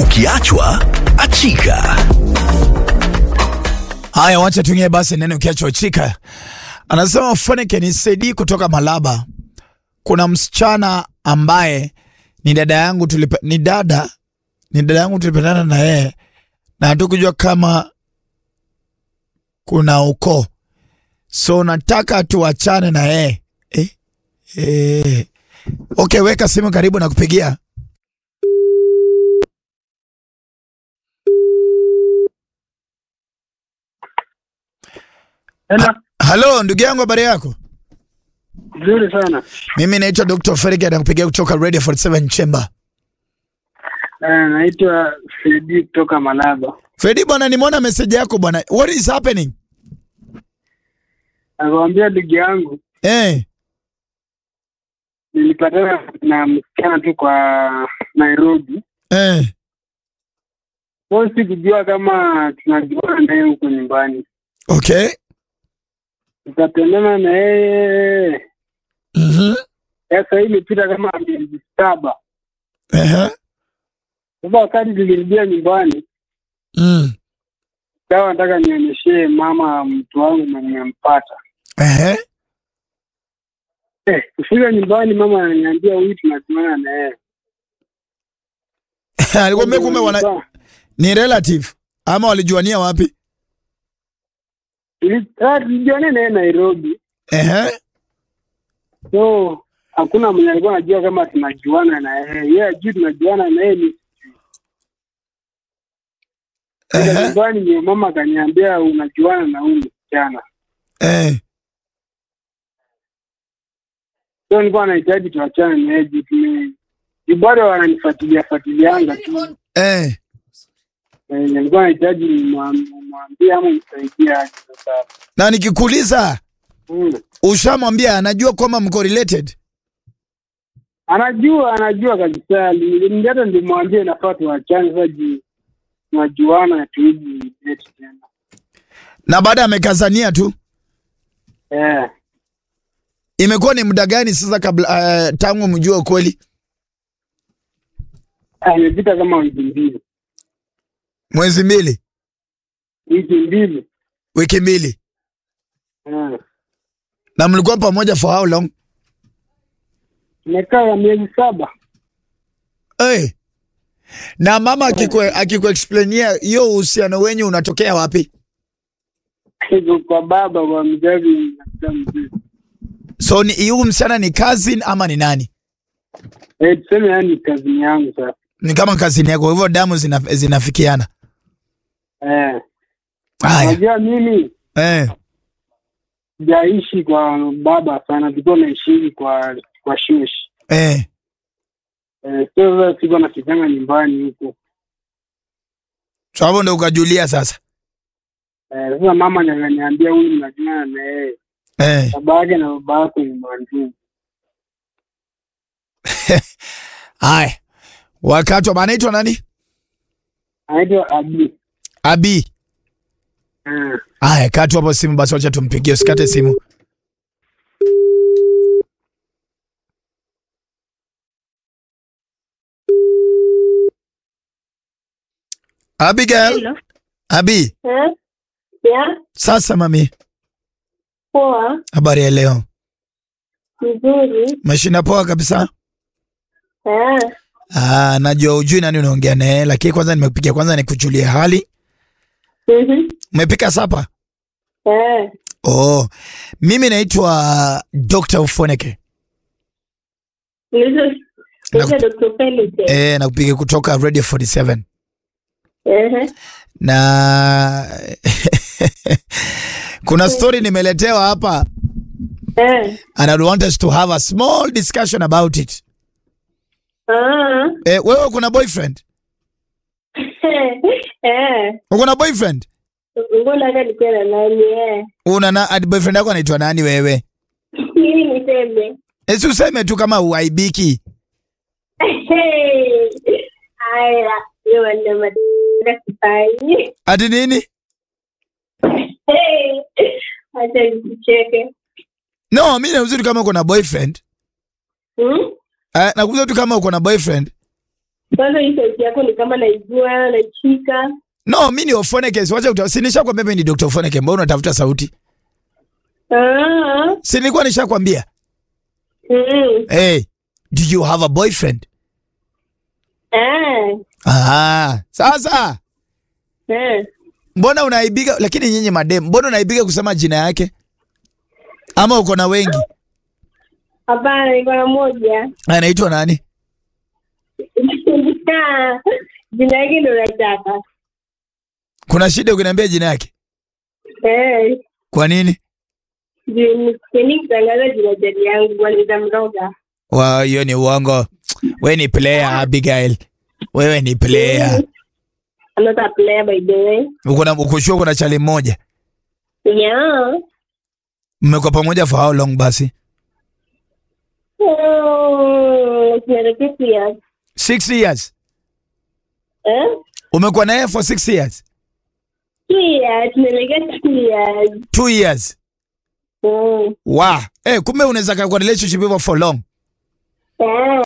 Ukiachwa achika. Haya, wacha tuingie basi neno ukiachwa chika. Anasema Foneke nisaidii kutoka Malaba. Kuna msichana ambaye ni dada yangu tulipe, ni dada ni dada yangu tulipendana na yeye na hatukujua kama kuna ukoo, so nataka tuachane na yeye eh? Eh. Okay, weka simu karibu na kupigia. Hello. Halo ndugu yangu, habari yako? Nzuri sana. Mimi naitwa Dr. Ferike nakupigia kutoka Radio 47 Chamber. Eh, naitwa Fredi kutoka Malaba. Fredi bwana, nimeona message yako bwana. What is happening? Nakwambia ndugu yangu, Eh, nilipatana na msichana tu kwa Nairobi. eh. So sikujua kama tunajuana naye huko nyumbani. Okay. Tukapendana na yeye. Mhm. Sasa hii imepita kama miezi saba. Eh. Sasa wakati tulirudia nyumbani, Mm. kawa nataka nionyeshe mama mtu wangu mwenye nimempata. Eh. Eh, kufika nyumbani mama ananiambia huyu tunajuana na yeye. Alikwambia kumbe wana ni relative ama walijuania wapi? Tuli- ah, tulijuana naye Nairobi. Eh. so hakuna mwenye alikuwa anajua kama tunajuana na yeye yeye ajui tunajuana na yeye ni Sasa Eh. nyumbani ndio mama akaniambia unajuana na huyu msichana Eh. so nilikuwa nahitaji tuachane na yeye juu tume juu bado wananifuatilia fuatilianga tu Eh. Eh, nilikuwa nahitaji nimwam- nimwambie ama msaidie aje sasa Na nikikuuliza Mm. ushamwambia anajua kwamba mko related? anajua anajua kabisa Ni- hata ndimwambie nafaa tuachane sasa juu tunajuana tuiji date tena Na baada amekazania tu. eh Imekuwa ni muda gani sasa kabla uh, tangu mjue kweli? Ah, imepita kama wiki mbili Mwezi mbili, wiki mbili wiki mbili. Eh. Na mlikuwa pamoja for how long? tumekaa miezi saba Hey. Na mama akikwe akikuexplainia hiyo uhusiano wenyu unatokea wapi? Iko kwa baba kwa mzazi na mzee So ni huyu msichana ni cousin ama ni nani? eh, tuseme yani kazini yangu sasa Ni kama cousin yako, hivyo damu zina, zinafikiana. eh. Haya. Unajua mimi Eh. sijaishi kwa baba sana, tulikuwa naishi kwa kwa shushi Eh. eh, so sasa siko nafikanga nyumbani huko So hapo ndo ukajulia sasa. eh, sasa mama ndiye ananiambia huyu mnajuana na yeye, Eh. baba yake na baba yako ni mandugu. Haya. Wakati wa anaitwa nani? Anaitwa Abi Abi. eh. Haya, katu hapo simu basi, wacha tumpigie, usikate simu. Abigail, Hello. Abi, Eh? Ya, sasa mami, poa, habari ya leo? mzuri. Umeshinda poa kabisa? Eh, Ah, najua ujui nani unaongea naye, lakini kwanza nimekupigia kwanza nikujulie hali. mhm. Umepika sapa? Eh, Oh, mimi naitwa Dr. Ufoneke. nilizo nilizo Dr. Felix. Eh. Eh, nakupiga kutoka Radio 47. Eh. na kuna story nimeletewa hapa Eh. and I want us to have a small discussion about it. Ah. Eh, wewe kuna boyfriend? Eh. Uko na boyfriend? Mbona hata nikuwa na nani eh? Una na ati boyfriend yako anaitwa nani wewe? Nini niseme? Eh, si useme tu kama uaibiki. Hey. Aya, leo ndio matatizo kufanya. Ati nini? Hey. Acha nikucheke. No, mimi nauliza tu kama uko na boyfriend. Hmm? Eh, nakuuliza tu kama uko na boyfriend. Kwanza hii sauti yako ni kama naijua, naishika. No, mi ni Ofoneke. Wacha uta- si nishakwambia mimi ni Dr. Ofoneke. Mbona unatafuta sauti? Ah. Si nilikuwa nishakwambia. Mm. Hey, do you have a boyfriend? Ah. Ah, sasa Ah. mbona unaibika? Lakini nyinyi madem, mbona unaibika kusema jina yake? Ama uko na wengi? Hapana, niko na moja. Anaitwa nani? Jina yake ndo nataka. Kuna shida ukiniambia jina yake? Eh. Kwa nini? Sipendi kutangaza jina jadi yangu, waliza mroga. Wa hiyo ni uongo. Wewe ni player Abigail. Wewe ni player. I'm not a player by the way. Uko na uko sure kuna chali mmoja? Yeah. Mmekuwa pamoja for how long basi? Oh, tunaelekea two years. Six years. Eh? Umekuwa na yeye for six years? Two years, tunaelekea two years. Two years. Mm. Wow. Eh, kumbe unaweza kaa kwa relationship hivyo for long. Eh.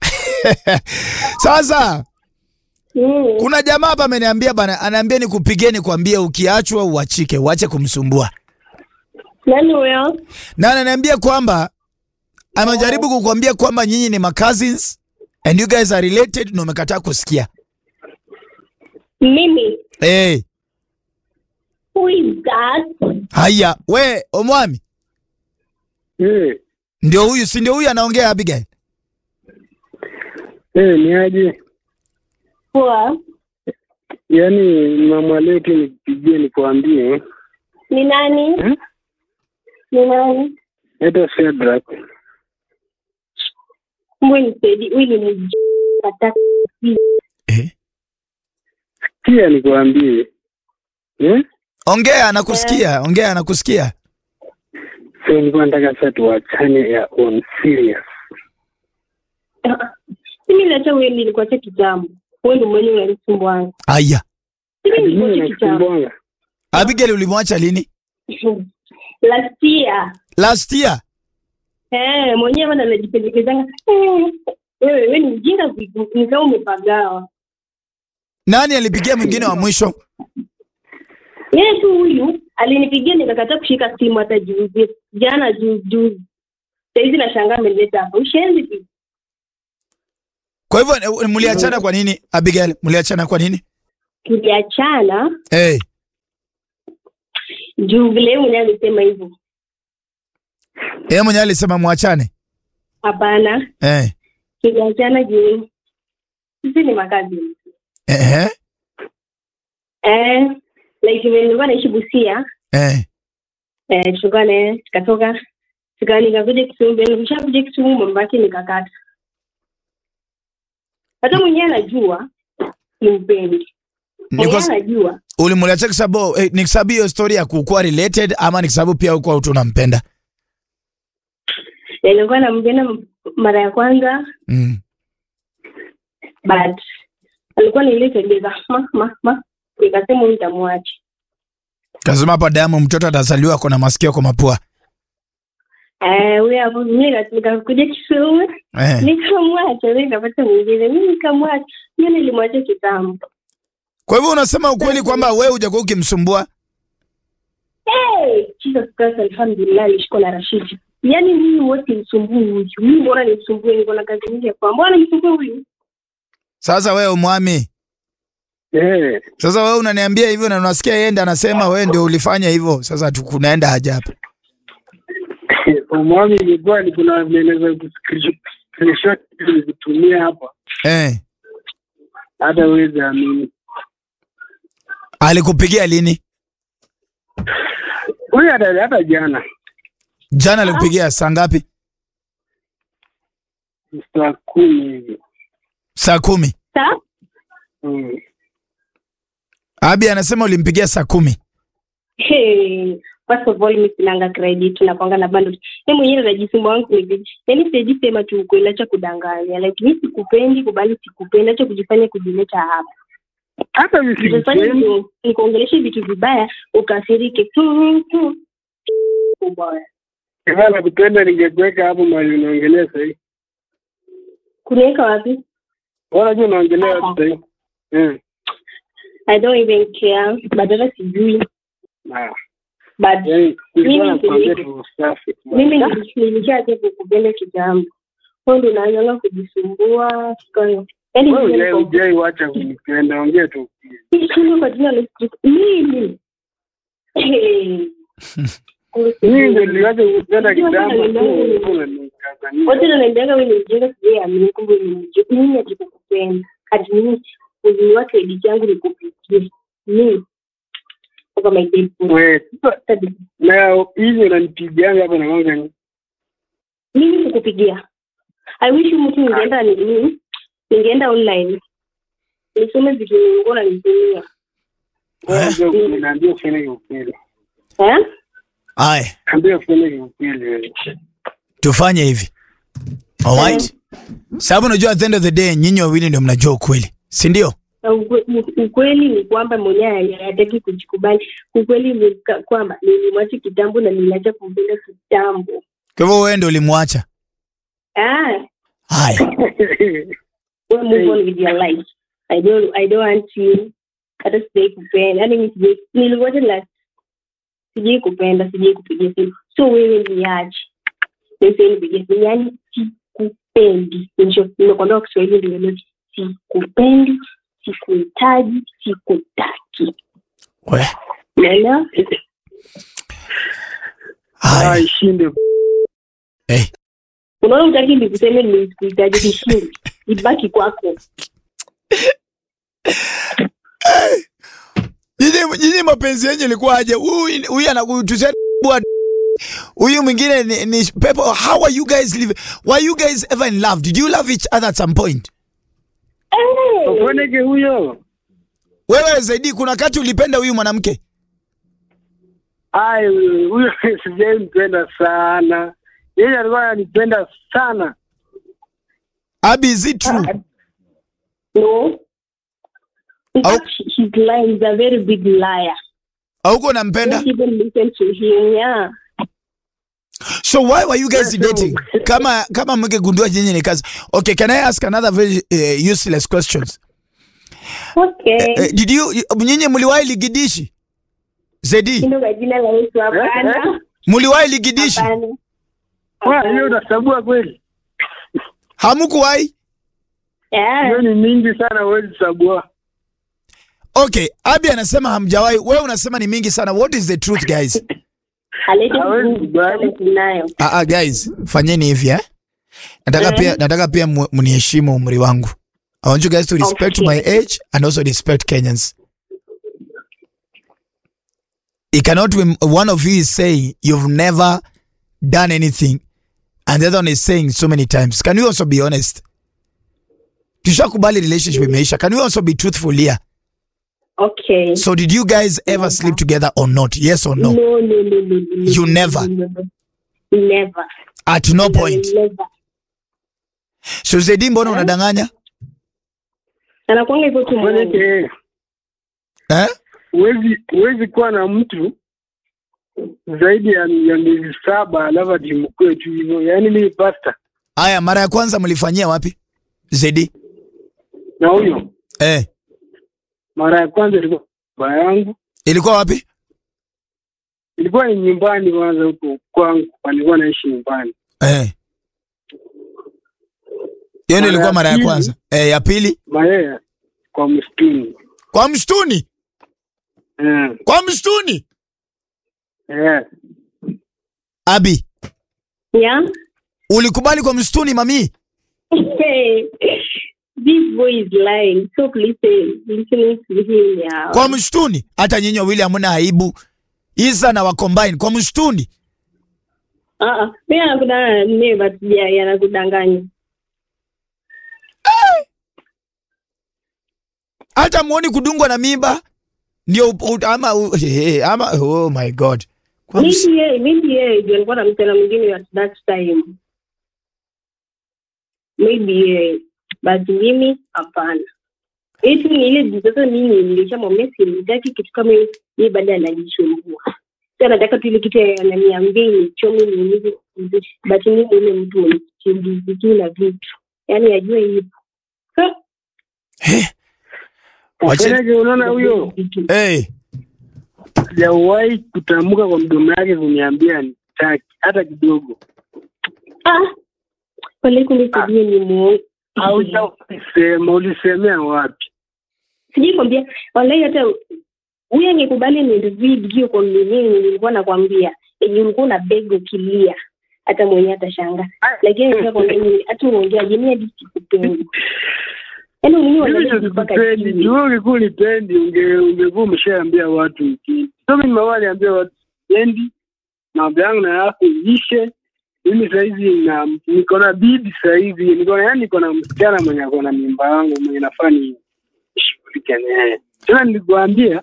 Sasa Mm. kuna jamaa hapa ameniambia bana, anaambia nikupigie nikwambie ukiachwa uachike, uache kumsumbua. Nani huyo? Na ananiambia kwamba amejaribu kukuambia kwamba nyinyi ni ma cousins and you guys are related na umekataa kusikia. Mimi. Eh, Who is that? haya, we Omwami, Eh, ndio huyu, si ndio huyu anaongea Abigail? eh, ni aje? Poa. Yaani mama leti nipigie nikuambie Ni nani? Hmm? Ni nani? hata Shadrack Mbwe nisaidi, huyu ni mj... Nataka Eh. pia nikuambie eh? Ongea, anakusikia. Ongea, anakusikia. So nilikuwa nataka sasa tuachane ya on serious. Mimi nacha wewe nilikuacha kitambo. Wewe ndio mwenye unanisumbua. Haya, Mimi Hadi mimi nilikuacha kitambo. nakusumbwanga. Abigail ulimwacha lini? Last year. Last year. Eh, mwenyewe bana anajipendekezanga. Eh, Wewe wewe ni mjinga vipi? Ni kama umepagawa. Nani alipigia mwingine wa mwisho? Yeye tu huyu alinipigia nikakataa kushika simu hata juzi. Jana juzi juzi. Saizi nashangaa ameleta hapa. Ushenzi vipi? Kwa hivyo eh, mliachana kwa nini Abigail? Mliachana kwa nini? Tuliachana Eh, juu vile yeye mwenyewe alisema hivyo. yeye mwenyewe alisema mwachane. Hapana. Eh. Tuliachana juu sisi ni makazi. Eh. Eh, like vile nilikuwa naishi Busia, Eh. eh, tulikuwa naye tukatoka tuka nikakuja Kisumu, vile nikishakuja Kisumu mambo yake nikakata. Hata mwenyewe anajua nimpendi, mwenyewe Niko anajua ulimliacha kwa sababu eh, ni kwa sababu hiyo story ya kukuwa related ama ni kwa sababu pia uko tu unampenda? Na nilikuwa nampenda m- mara ya kwanza Mm. but alikuwa ni ile tabia za ma ma ma, nikasema huyu nitamwacha. Kasema hapa damu mtoto atazaliwa ako na masikio kwa mapua. Eh, huyo hapo mimi nika- nikakuja Kisumu Eh. nikamwacha, mimi nikapata mwingine, mimi nikamwacha. Mimi nilimwacha kitambo. Kwa hivyo unasema ukweli kwamba wewe hujakuwa ukimsumbua? Hey, Jesus Christ, alhamdulillah alishikwa na Rashidi. Yaani mimi wote msumbui huyu. Mimi mbona nimsumbue niko na kazi nyingi ya kwa. Mbona nimsumbue huyu? Sasa wewe umwami. Eh, Sasa wewe unaniambia hivyo na unasikia yeye ndiye anasema wewe ndio ulifanya hivyo. Sasa tukunaenda haja hapa. umwami ilikuwa ni kuna maelezo screenshot nilikutumia hapa, Eh. hata uwezi amini. Alikupigia lini? Huyu hata hata jana Jana alikupigia saa ngapi? saa kumi hivi Saa kumi. Sa? mm. Abi anasema ulimpigia saa kumi. Hey, first of all mimi sinanga credit nakwanga na bundle. Yeye mwenyewe anajisumbua wangu ni Yaani siwezi sema tu ukweli acha kudanganya. Like mimi sikupendi kubali sikupendi acha kujifanya kujileta hapa. hata Usifanye visipendi ndio nikuongeleshe vitu vibaya ukasirike. Hmm, hmm. Ubaya. kama kupenda ningekuweka hapo mali unaongelea sahii. Kuniweka wapi? Mbona jua unaongelea watu sahii? Eh. I don't even care. But hata sijui. Ah. But Yaani nilikuwa Mimi nakwambia nili- tu safi. mimi nili- nilishaanza kukupenda kitambo. Kwa ndo naanza kujisumbua. Kwa hiyo yaani Wewe mimi hujai niko- hujai wacha kunipenda, ongea tu. Sisi kwa jina la Yesu. Mimi. Hey. Mimi ndio niliwacha kupenda Ndio maana kitambo tu, niliwaza- ulikuwa unanikazania. wote wananiambiaga wewe ni mjinga, sijui amini, kumbe ni mjinga. Mimi ati kukupenda ati mimi uzuri wake edit yangu nikupigie mimi kwa my dead body. We, na hivi unanipigianga hapa na mwanga ni mimi kukupigia I wish mtu ningeenda nini ningeenda online nisome vitu ningo na nitumia wewe naambia ufanye ukweli. eh Aya, Naambia ufanye ukweli wewe. tufanye hivi. Alright? Sababu unajua at the end of the day nyinyi wawili ndio mnajua ukweli. Si ndio? Na ukwe- u- ukweli ni kwamba mwenyewe hayataki kujikubali. Ukweli ni ka- kwamba nilimwacha kitambo na niliacha kumpenda kitambo. Kwa hivyo wewe ndio ulimwacha. Ah, Haya. we move on with your life. I don't, I don't want you. Hata sijai kupenda. Yaani mimi sijai, nilimwacha la sijai kupenda, sijai kupigia simu. So wewe niache. Sasa nipigie simu, yaani sikupendi. Nisho- Nimekwambia kwa Kiswahili ndio ndio sikupendi, sikuhitaji, sikutaki. We. Unaelewa? Haya. Ah, ishinde. Eh. unaona utaki nikuseme nisikuhitaji kishindi ibaki kwako Nyinyi nyinyi mapenzi yenu ilikuwa aje? Huyu huyu anakutusia bwa huyu mwingine ni, ni pepo. How are you guys living? Were you guys ever in love? Did you love each other at some point? Ufoneke huyo. Wewe zaidi kuna wakati ulipenda huyu mwanamke? Ai, huyo sijai mpenda sana. Yeye alikuwa ananipenda sana. Abi, is it true? no In Au- fact, he- he's lying he's a very big liar Hauko unampenda? don't even listen to him yeah So why were you guys Yes, dating? no. Kama kama mngegundua nyinyi ni kazi. Okay, can I ask another very uh, useless questions? okay Uh, did you nyinyi mliwahi ligidishi? Zedi, Hilo kwa jina la Yesu hapana mliwahi ligidishi? hapana Kwa hiyo unasabua kweli. Hamkuwahi? Yeah. Hiyo ni mingi sana huwezi sabua. Okay, Abi anasema hamjawahi. Wewe unasema ni mingi sana. What is the truth guys? Alete Hawezi nguvu kubali. sana tunayo Ah, ah, guys, fanyeni hivi eh. Nataka Eh. pia nataka pia mu- mniheshimu umri wangu. I want you guys to respect Okay. my age and also respect Kenyans. It cannot be one of you is saying you've never done anything and the other one is saying so many times. Can we also be honest? Tushakubali relationship imeisha. Can we also be truthful here? okay So did you guys ever sleep together or not? Yes or no? no no no no, no You no, never? no, no. never At no point. never So Zedi, mbona unadanganya? anakuanga hivyo tu Ufoneke mwenyewe. yeye. Eh? Huwezi huwezi kuwa na mtu zaidi ya, ya miezi saba alafu ati mkue tu hivyo. Yaani mimi pasta Aya, mara ya kwanza mlifanyia wapi? Zedi. na huyo Eh, mara ya kwanza ilikuwa baba yangu, ilikuwa wapi? ilikuwa ni nyumbani kwanza huko kwangu, nilikuwa naishi nyumbani. Eh. Hiyo ndio Mara ilikuwa ya mara ya pili. kwanza. Eh, ya pili Mayeye kwa msituni kwa msituni. eh, Kwa msituni. eh. Abi, yeah ulikubali kwa msituni mami? this boy is lying so please eh, listening to him yeah Kwa msituni. Hata nyinyi wawili hamna aibu. Isa na wa combine kwa msituni. ah ah mimi anakudanganya never sija yanakudanganya Hata muoni kudungwa na mimba. Ndio u- u- ama u- eh, ama oh my god. Kwa ms- maybe yeye maybe yeye ndio alikuwa na msichana mwingine at that time maybe yeye but mimi hapana eti ni ile sasa mimi nilishamwambia simtaki kitu kama hiyo yeye baada anajisumbua sasa anataka tu ile kitu ananiambia nichome niumize vizuri but mimi ile mtu mwenye kimbiziki na vitu yaani ajue hivyo Ha, Eh, Wache- Ufanyaje? Unaona huyo hey, sijawahi kutamka kwa mdomo yake kuniambia nitaki hata kidogo. Ah, wale kunisaidia ni muongo. Haujaisema, ulisemea wapi? Sijui kwambia wallahi, hata huyu angekubali ni video kwa mwenyewe, nilikuwa nakwambia yenye ulikuwa na beg ukilia, hata mwenyewe atashanga, lakini nataka kwambia ni- hata uongea jeni hadi sikupendi. Yaani mwenyewe Mimi wallahi ndo mpaka sikupendi. chini. Juu ulikuwa unipendi, unge ungekuwa umeshaambia watu upendi. So mimi nimewahi niambia watu sipendi, mambo yangu na yako ishe. Mimi saizi na niko na bibi saizi, niko na yani niko na msichana mwenye ako na mimba yangu mwenye nafaa ni nishughulike naye. Tena nilikuambia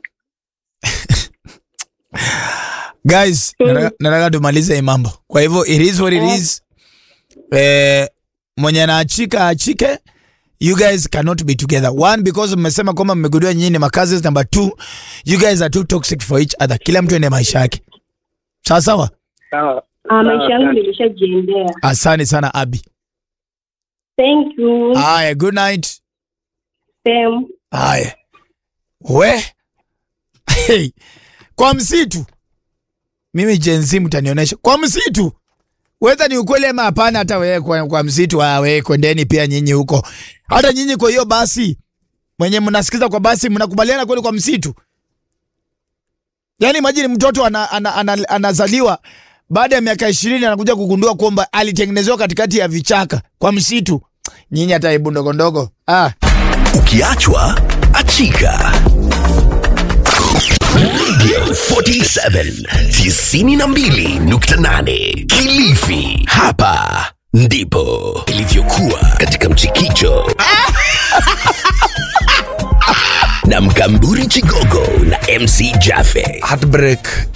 guys, Mm. nataka- nataka tumalize hii mambo. Kwa hivyo it is what it is. Eh, mwenye anaachika aachike. You guys cannot be together. One, because mmesema kwamba mmegundua nyinyi ni makazi. Number two, you guys are too toxic for each other. Kila mtu ende maisha yake. Sawa sawa. sawa. Ah, maisha yangu Sawa, nilishajiendea. Asante sana Abi. Thank you. Haya, good night. Same. Haya. We. Hey. Kwa msitu. Mimi Gen Z mtanionyesha. Kwa msitu. Whether ni ukweli ama hapana hata wewe kwa, kwa msitu ah, wewe kwendeni pia nyinyi huko. Hata nyinyi kwa hiyo basi mwenye mnasikiza kwa basi mnakubaliana kweli kwa msitu? Yaani imagine mtoto ana, ana, ana, anazaliwa baada ya miaka ishirini anakuja kugundua kwamba alitengenezewa katikati ya vichaka kwa msitu. Nyinyi hata hebu ndogo ndogo. Ah. Ukiachwa achika. Radio 47 92.8 Kilifi. Hapa ndipo ilivyokuwa katika mchikicho na Mkamburi Chigogo na MC Jaffe. Heartbreak